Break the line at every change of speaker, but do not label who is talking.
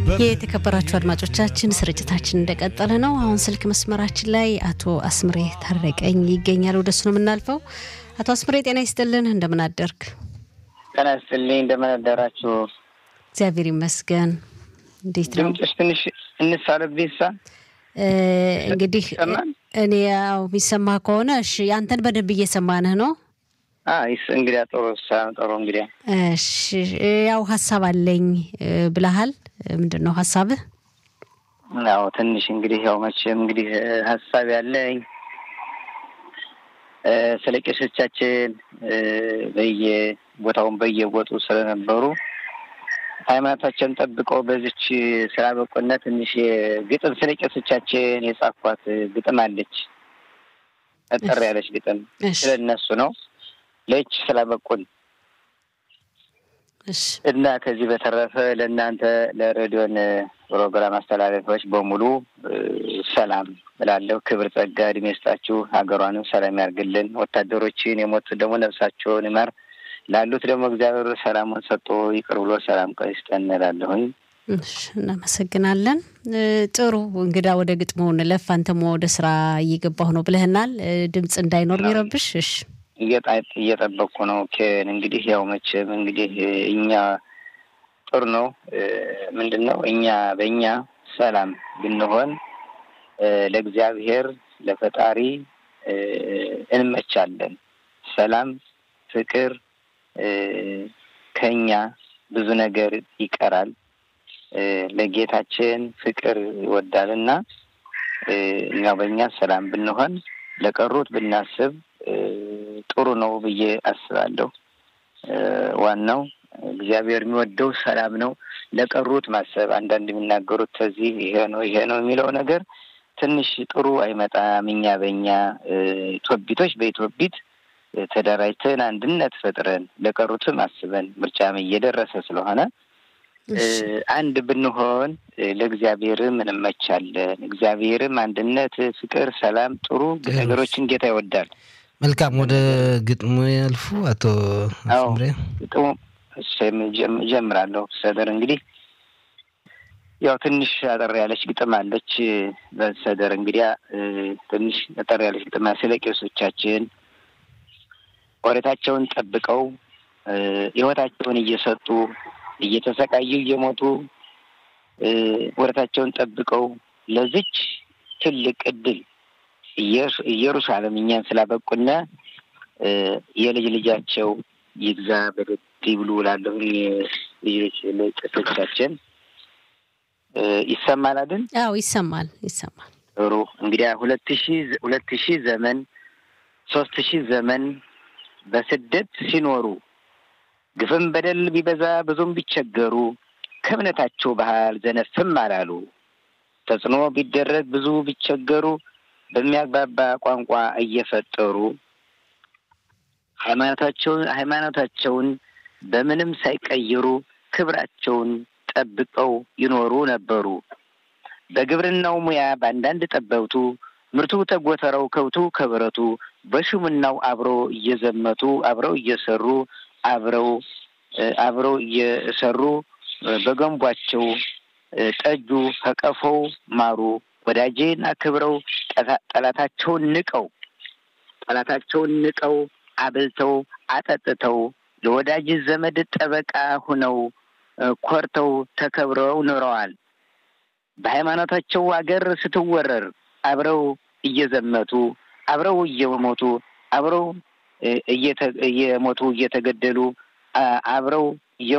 የተከበራችሁ አድማጮቻችን ስርጭታችን እንደቀጠለ ነው። አሁን ስልክ መስመራችን ላይ አቶ አስምሬ ታረቀኝ ይገኛል። ወደሱ ነው የምናልፈው። አቶ አስምሬ ጤና ይስጥልን፣ እንደምን አደርግ?
ጤና ይስጥልኝ፣ እንደምን አደራችሁ?
እግዚአብሔር ይመስገን። እንዴት ነው
ድምፅሽ? ትንሽ እንሳለብኝ ሳ
እንግዲህ እኔ ያው የሚሰማ ከሆነ እሺ፣ አንተን በደንብ እየሰማንህ ነው።
ይስ እንግዲያ ጥሩ ጥሩ እንግዲያ
እሺ፣ ያው ሀሳብ አለኝ ብለሃል። ምንድን ነው ሀሳብህ?
ያው ትንሽ እንግዲህ ያው መቼም እንግዲህ ሀሳብ ያለኝ ስለ ቄሶቻችን በየቦታውን በየቦጡ ስለነበሩ ሃይማኖታቸውን ጠብቀው በዚች ስራ በቆና ትንሽ ግጥም ስለ ቄሶቻችን የጻፏት ግጥም አለች። ጠጠር ያለች ግጥም ስለ እነሱ ነው ለይች ስላበቁን እና ከዚህ በተረፈ ለእናንተ ለሬዲዮን ፕሮግራም አስተላለፊዎች በሙሉ ሰላም እላለሁ። ክብር ጸጋ እድሜ ይስጣችሁ። ሀገሯንም ሰላም ያርግልን። ወታደሮችን የሞቱት ደግሞ ነፍሳቸውን ይማር፣ ላሉት ደግሞ እግዚአብሔር ሰላሙን ሰጥቶ ይቅር ብሎ ሰላም ቀን ይስጠን እላለሁኝ።
እናመሰግናለን። ጥሩ እንግዳ ወደ ግጥሙ እንለፍ። አንተም ወደ ስራ እየገባሁ ነው ብለህናል። ድምፅ እንዳይኖር የሚረብሽ እሺ
እየጠበቅኩ ነው። ኬን እንግዲህ ያው መቼም እንግዲህ እኛ ጥሩ ነው። ምንድን ነው እኛ በእኛ ሰላም ብንሆን ለእግዚአብሔር ለፈጣሪ እንመቻለን። ሰላም፣ ፍቅር ከኛ ብዙ ነገር ይቀራል። ለጌታችን ፍቅር ይወዳል እና እኛ በእኛ ሰላም ብንሆን ለቀሩት ብናስብ ጥሩ ነው ብዬ አስባለሁ። ዋናው እግዚአብሔር የሚወደው ሰላም ነው። ለቀሩት ማሰብ አንዳንድ የሚናገሩት ከዚህ ይሄ ነው ይሄ ነው የሚለው ነገር ትንሽ ጥሩ አይመጣም። እኛ በእኛ ኢትዮጵቢቶች በኢትዮጵቢት ተደራጅተን አንድነት ፈጥረን ለቀሩትም አስበን ምርጫም እየደረሰ ስለሆነ አንድ ብንሆን ለእግዚአብሔርም እንመቻለን። እግዚአብሔርም አንድነት፣ ፍቅር፣ ሰላም ጥሩ ነገሮችን ጌታ ይወዳል።
መልካም ወደ ግጥሙ ያልፉ አቶ አስምሬ።
ግጥሙ ጀምራለሁ። ሰደር እንግዲህ ያው ትንሽ አጠር ያለች ግጥም አለች። በሰደር እንግዲያ ትንሽ አጠር ያለች ግጥም ስለ ቄሶቻችን ኦሬታቸውን ጠብቀው ሕይወታቸውን እየሰጡ እየተሰቃዩ እየሞቱ ወረታቸውን ጠብቀው ለዚች ትልቅ እድል ኢየሩሳሌም እኛን ስላበቁና የልጅ ልጃቸው ይግዛ በደድ ብሉ ላለሁ ልጆች ቄሶቻችን ይሰማል አይደል?
አዎ ይሰማል፣ ይሰማል።
ጥሩ እንግዲያ ሁለት ሺ ሁለት ሺህ ዘመን ሶስት ሺህ ዘመን በስደት ሲኖሩ ግፍም በደል ቢበዛ ብዙም ቢቸገሩ ከእምነታቸው ባህል ዘነፍም አላሉ። ተጽዕኖ ቢደረግ ብዙ ቢቸገሩ በሚያግባባ ቋንቋ እየፈጠሩ ሃይማኖታቸውን ሃይማኖታቸውን በምንም ሳይቀይሩ ክብራቸውን ጠብቀው ይኖሩ ነበሩ። በግብርናው ሙያ በአንዳንድ ጠበብቱ ምርቱ ተጎተረው ከብቱ ከብረቱ በሹምናው አብረው እየዘመቱ አብረው እየሰሩ አብረው አብረው እየሰሩ በገንቧቸው ጠጁ ከቀፎው ማሩ ወዳጄን አክብረው ጠላታቸውን ንቀው ጠላታቸውን ንቀው አብልተው አጠጥተው ለወዳጅ ዘመድ ጠበቃ ሁነው ኮርተው ተከብረው ኖረዋል። በሃይማኖታቸው አገር ስትወረር አብረው እየዘመቱ አብረው እየሞቱ አብረው እየሞቱ እየተገደሉ አብረው